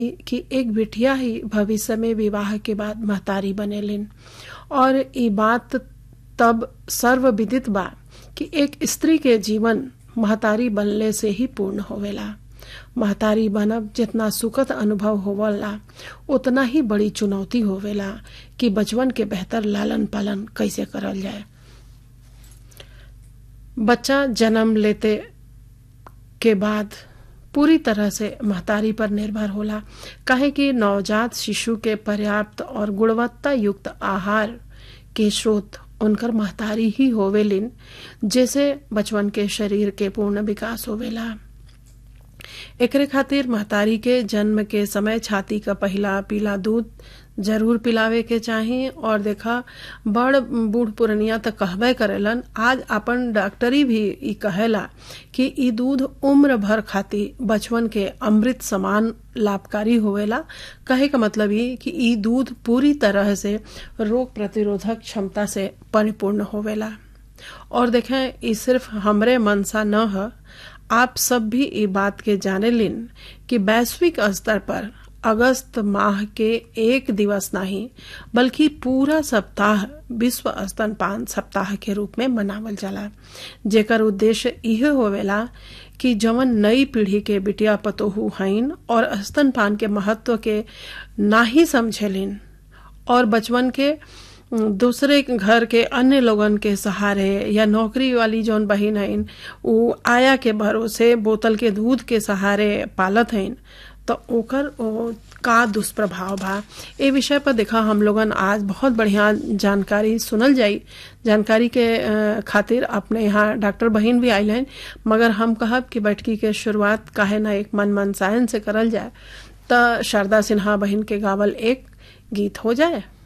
कि एक बिटिया ही भविष्य में विवाह के बाद महतारी बनेलिन और ई बात तब सर्वविदित बा कि एक स्त्री के जीवन महतारी बनले से ही पूर्ण होवेला महतारी बनब जितना सुखद अनुभव होवला उतना ही बड़ी चुनौती होवेला कि बचपन के बेहतर लालन पालन कैसे करल जाए बच्चा जन्म लेते के बाद पूरी तरह से महतारी पर निर्भर होला काहे कि नवजात शिशु के पर्याप्त और गुणवत्ता युक्त आहार के स्रोत उनकर महतारी ही होवेलिन जैसे बचपन के शरीर के पूर्ण विकास होवेला एकरे खातिर महतारी के जन्म के समय छाती का पहला पीला दूध जरूर पिलावे के चाही और देखा बड़ बूढ़ पुरनिया तो कहबे करेलन आज अपन डॉक्टरी भी ई कहेला कि ई दूध उम्र भर खातिर बचपन के अमृत समान लाभकारी होवेला कहे का मतलब ये कि ई दूध पूरी तरह से रोग प्रतिरोधक क्षमता से परिपूर्ण होवेला और देखें ई सिर्फ हमरे मनसा न है आप सब भी ये बात के जाने लिन कि वैश्विक स्तर पर अगस्त माह के एक दिवस नहीं बल्कि पूरा सप्ताह विश्व स्तनपान सप्ताह के रूप में मनावल जाला जेकर उद्देश्य यह होवेला कि जवन नई पीढ़ी के बिटिया पतोहू हईन और स्तनपान के महत्व के ना ही समझेलिन और बचपन के दूसरे घर के अन्य लोगन के सहारे या नौकरी वाली जौन बहिन हईन उ आया के भरोसे बोतल के दूध के सहारे पालत हईन तो ओकर ओ, का दुष्प्रभाव बा ए विषय पर देखा हम लोगन आज बहुत बढ़िया जानकारी सुनल जाई जानकारी के खातिर अपने यहाँ डॉक्टर बहिन भी आयल हैं मगर हम कहब कि बैठकी के शुरुआत काहे ना एक मन मन सायन से करल जाए तो शारदा सिन्हा बहिन के गावल एक गीत हो जाए